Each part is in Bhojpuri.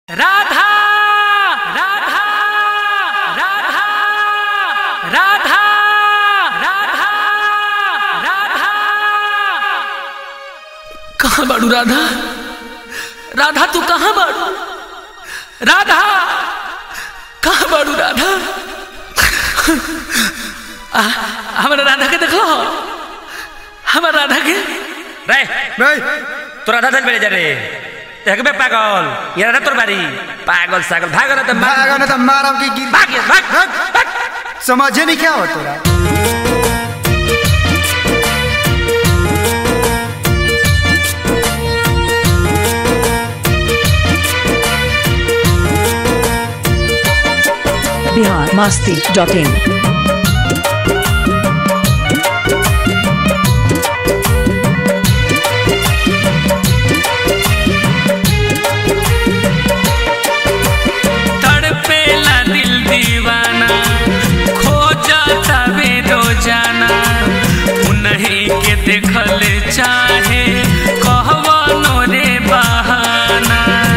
राधा राधा राधा राधा राधा राधा कहाँ बाड़ू राधा राधा तू कहाँ बाड़ू राधा कहाँ बाड़ू राधा आ, हमारा राधा के देखलो हमारा राधा के रे भाई तो राधा धन बेले जा रे देखबे पागल ये राधा तोर बारी पागल सागल भाग ना तो मार भागा ना तो मारम की गिर भाग ये, भाग भाग समझे नहीं क्या हो तोरा बिहार मस्ती डॉट इन तड़पेला दिल दीवाना खोजता वे रोजाना उन्हीं के देखल चाहे कहवनो रे बहाना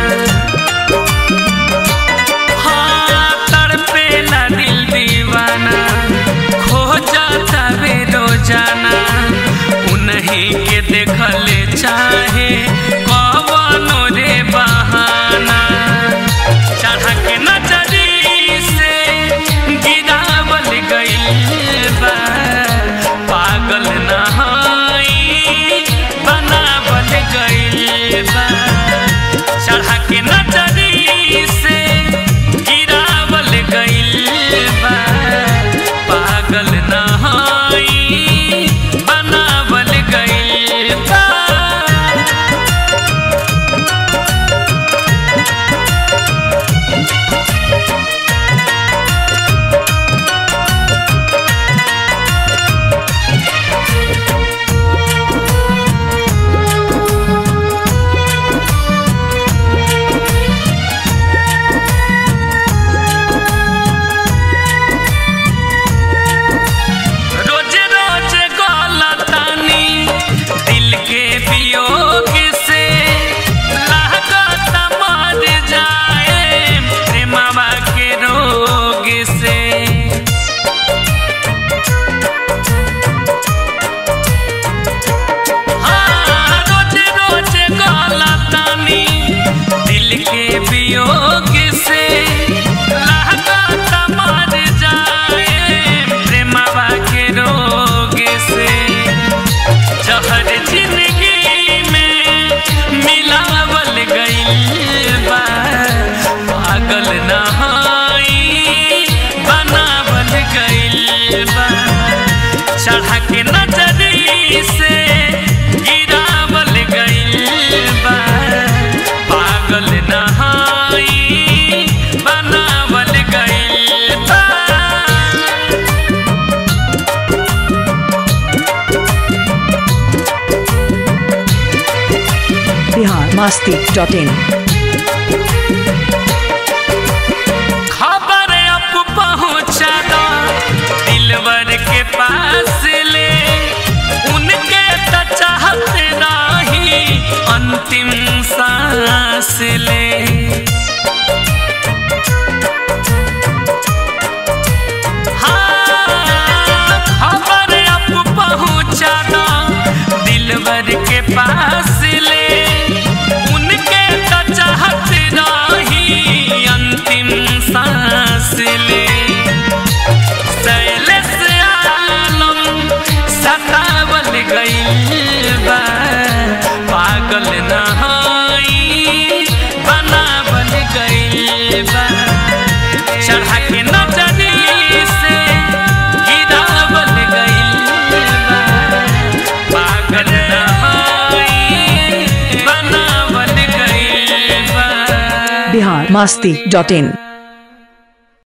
हाँ तड़पेला दिल दीवाना खोजता वे रोजाना उन्हीं के देखल चाहे कहवनो रे बहाना चढ़ा के नजरी से गिरावल गइल बा पागल नहाई बनावल गइल बा चढ़ा के नजरी से गिरावल गइल बा पागल नहाई बनावल गइल बा रोजे रोजे गलतानी दिल के वियोग से लागत मर जाए प्रेमवा के रोग से हाँ, रोजे रोजे गलतानी दिल के वियोग से लागत मर जाए प्रेमवा के रोग से जहर जिंदगी में मिलावल गइल बा पागल नहाई बनावल गइल बा चढ़ा के नजरी से गिरावल गइल बा पागल नहाई बनावल गइल बा बिहार मस्ती डॉट इन खबर अब पहुंचा दो दिलवर के पास ले उनके तो चाहते रही अंतिम सांस ले हाँ, खबर अब पहुंचा दो दिलवर के पास ले उनके तो चाहते रही अंतिम सांस ले शैलेश आलम सतावल गइल बा पागल नहाई बनावल गइल बा चढ़ा के नजरी से गिरावल गइल बा पागल नहाई बनावल गइल बा बिहार मस्ती डॉट इन